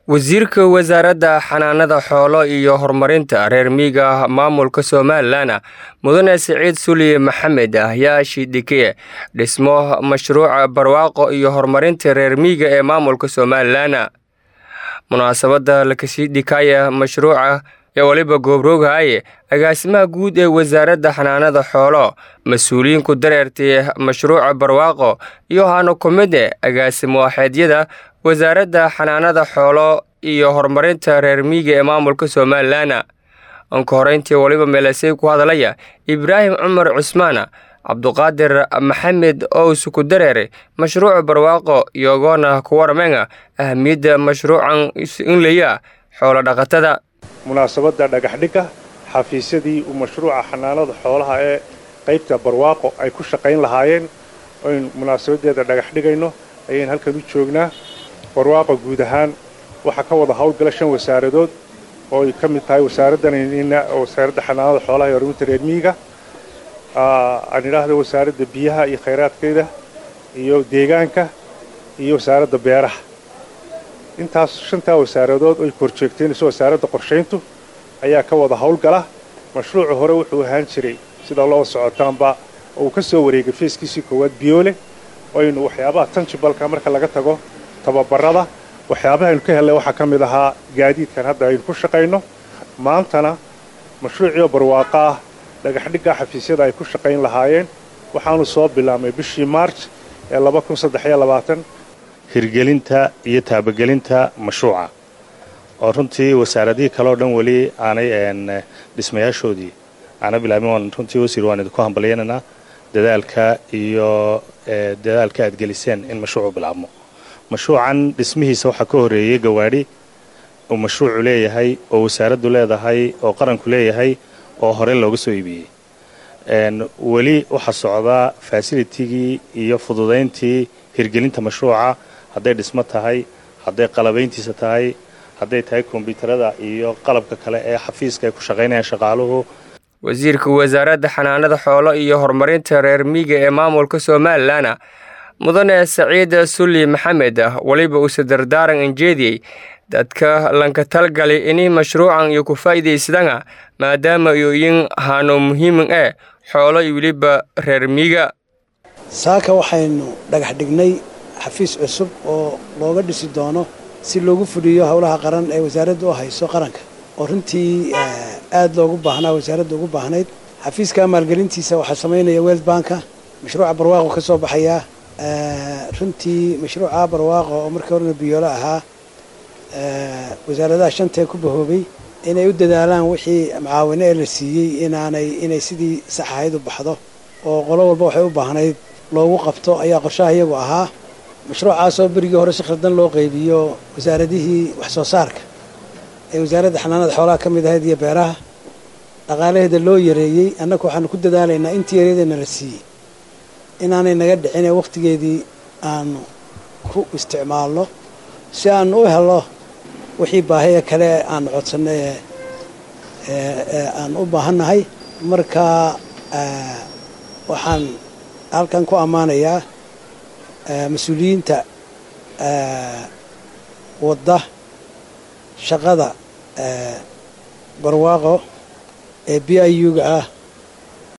wasiirka wasaaradda xanaanada xoolo iyo horumarinta reer miyiga maamulka somalilan mudane siciid suliye maxamed ayaa shidhike dhismo mashruuca barwaaqo iyo horumarinta reer miyiga ee maamulka somalilan munaasabadda lakasii dhikaya mashruuca ee waliba goobrooghaye agaasimaha guud ee wasaaradda xanaanada xoolo mas-uuliyiinku dareertay mashruuca barwaaqo iyo hano ku mide agaasimo waaxeedyada wasaaradda xanaanada xoolo iyo horumarinta reer miyiga ee maamulka somalilan anka horeyntii waliba meelasey ku hadalaya ibraahim cumar cusmaan cabduqaadir maxamed ows ku dareere mashruuca barwaaqo iyogoona ku waramenga ahamiyadda mashruucan inlaya xoolo dhaqatada munaasabadda dhagaxdhigga xafiisyadii uu mashruuca xanaanada xoolaha ee qaybta barwaaqo ay ku shaqayn lahaayeen oynu munaasabaddeeda dhagax dhigayno ayaynu halkan u joognaa barwaaqo guud ahaan waxaa ka wada howlgala shan wasaaradood oo ay ka mid tahay wasaaraddanna wasaaradda xanaanada xoolaha iyo horumarinta reer miyiga aan idhaahda wasaaradda biyaha iyo khayraadkeeda iyo deegaanka iyo wasaaradda beeraha intaas shantaa wasaaradood oy korjeegteenayso wasaaradda qorshayntu ayaa ka wada howlgala mashruucu hore wuxuu ahaan jiray sida loo socotaanba oo uu ka soo wareegay feeskiisii koowaad biyoole oynu waxyaabaha tanjibalka marka laga tago tababarada waxyaabaha aynu ka hellay waxaa ka mid ahaa gaadiidkan hadda aynu ku shaqayno maantana mashruuciio barwaaqo ah dhagaxdhigga xafiisyada ay ku shaqayn lahaayeen waxaanu soo bilaabmay bishii maarj ee hirgelinta iyo taabagelinta mashruuca oo runtii wasaaradihii kale oo dhan weli aanay dhismayaashoodii aana bilaabin waan runtii wasiir waan idinku hambalyaynanaa dadaalka iyo dadaalka aad geliseen in mashruucu bilaabmo mashruucan dhismihiisa waxaa ka horreeyey gawaadhi uu mashruucu leeyahay oo wasaaraddu leedahay oo qaranku leeyahay oo hore looga soo iibiyey weli waxaa socdaa fasilitigii iyo fududayntii hirgelinta mashruuca hadday dhismo tahay hadday qalabayntiisa tahay hadday tahay kombyuutarada iyo qalabka kale ee xafiiska ay ku shaqaynayaan shaqaaluhu wasiirka wasaaradda xanaanada xoolo iyo horumarinta reer miyiga ee maamulka somalilan mudane saciid sulli maxamed weliba uuse dardaaran anjeediyey dadka lanka talgali ini mashruucan iyo ku faa'iidaysadana maadaama iyoyin hano muhiimin eh xoolo iyo weliba reer miyiga saaka waxaynu dhagax dhignay xafiis cusub oo looga dhisi doono si loogu fuliyo howlaha qaran ee wasaaradda u hayso qaranka oo runtii aad loogu baahnaa wasaaradda ugu baahnayd xafiiska maalgelintiisa waxaa samaynaya weld banka mashruuca barwaaqo ka soo baxayaa runtii mashruuca barwaaqo oo markii horena biyoolo ahaa wasaaradaha shantee ku bahoobay inay u dadaalaan wixii macaawino ee la siiyey inaanay inay sidii sax ahayd u baxdo oo qolo walba waxay u baahnayd loogu qabto ayaa qorshaha iyagu ahaa mashruucaasoo berigii hore si khaldan loo qaybiyo wasaaradihii wax soo saarka ee wasaaradda xanaanada xoolaha ka mid ahayd iyo beeraha dhaqaalaheeda loo yareeyey annagu waxaanu ku dadaalaynaa intii yareedeena la siiyey inaanay naga dhicin ee wakhtigeedii aanu ku isticmaalno si aanu u helo wixii baahiya kale aanu codsanno ee aan u baahannahay marka waxaan halkan ku ammaanayaa mas-uuliyiinta wadda shaqada barwaaqo ee b i u-ga ah